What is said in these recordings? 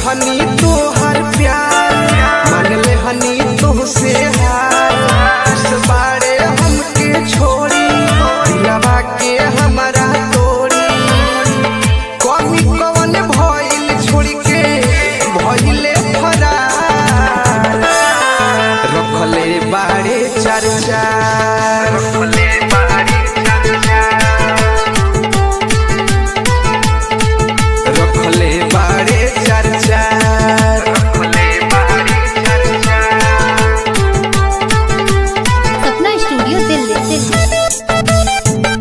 हनी तोहर प्यार मान ले हनी तोहसे हार उस बारे हमके छोड़ी दिलवा के हमारा तोड़ी कमी कवन भइल छोड़ के भइले फरार रखले बाड़े चर्चा रखले बाड़े चर्चा रखले बाड़े चर्चा रखले बाड़े चर्चा सपना स्टूडियो दिल्ली दिल्ली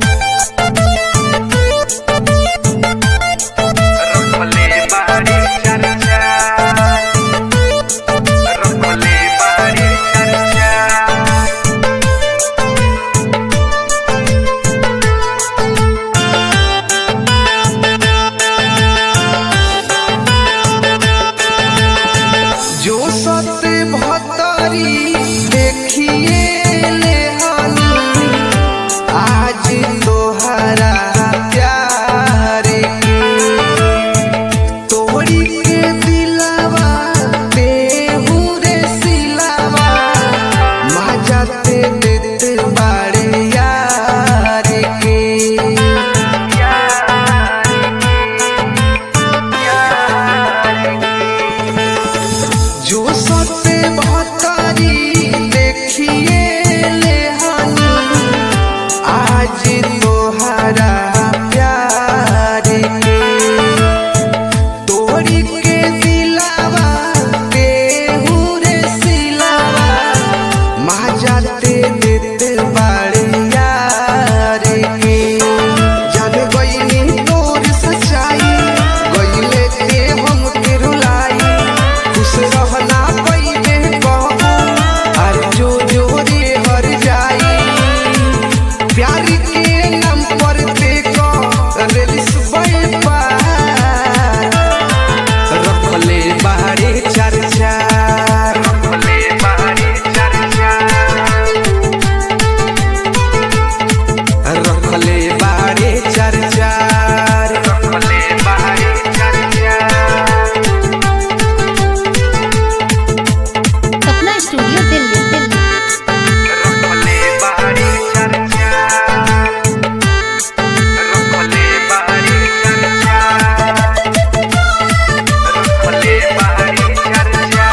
रखले बाड़े चर्चा रखले बाड़े चर्चा जो सत भतरी देखिए ले हानी आज तोहरा प्यार के तोड़ी के दिलावा बेहू रे सिलावा माजाते देते बाड़े यार के जो सते भतारी देखिए ले हानी आज तोहरा प्यार के तोड़ी के दिलावा केहू रे सिलावा माजाते देते बाड़े यार के जान गईनी तोर सच्चाई गईले के हम के रुलाई खुश रहना पईबे कहबू आर जो जो रे हर जाई प्यार के नाम पर देखो रेलिस पार रखले बाहरे चर्चा रखले बाहरे चर्चा रखले बाहरे चर्चा रखले बाहरे चर्चा सपना स्टूडियो दिल्ली दिल्ली रखले बाहरे चर्चा रखले बाहरे चर्चा रखले बाहरे चर्चा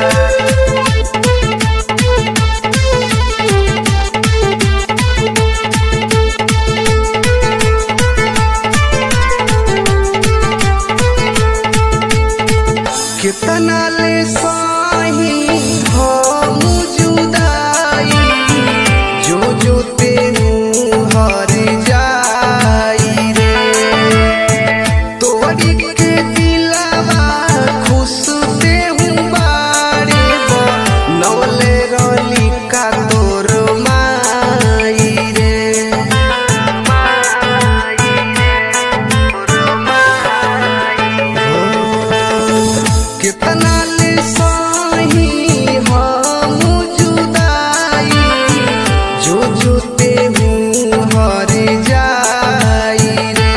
कितना ले साही हो जुदाई जो जो तेनू हर जाई रे तोड़ी के दिलावा खुश ते हूँ बारे बो नौले रोली का तोर माई रे कितना ले साही हम जुदाई जो जो ते हूँ हर जाई रे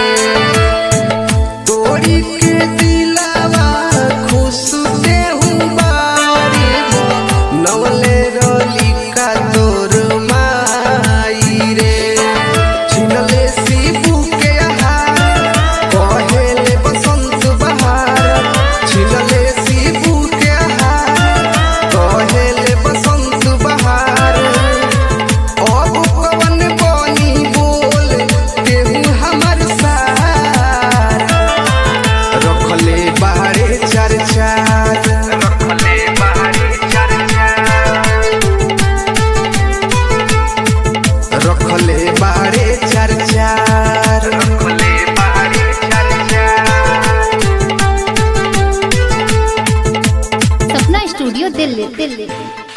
तोड़ी के दिलावा खुश ते हूँ बारे बो नवले रोली का तोर माई रे छिनले सीबू के आहार कहेले बसंत बहार छिनले सीबू के आहार कहेले बसंत बहार अब कवन बनी बोल केहू हमर सार रखले बाहरे चर्चा रखले बाहरे चर्चा रखले बाहरे चर्चा रखले बाहरे चर्चा सपना स्टूडियो दिल्ली दिल्ली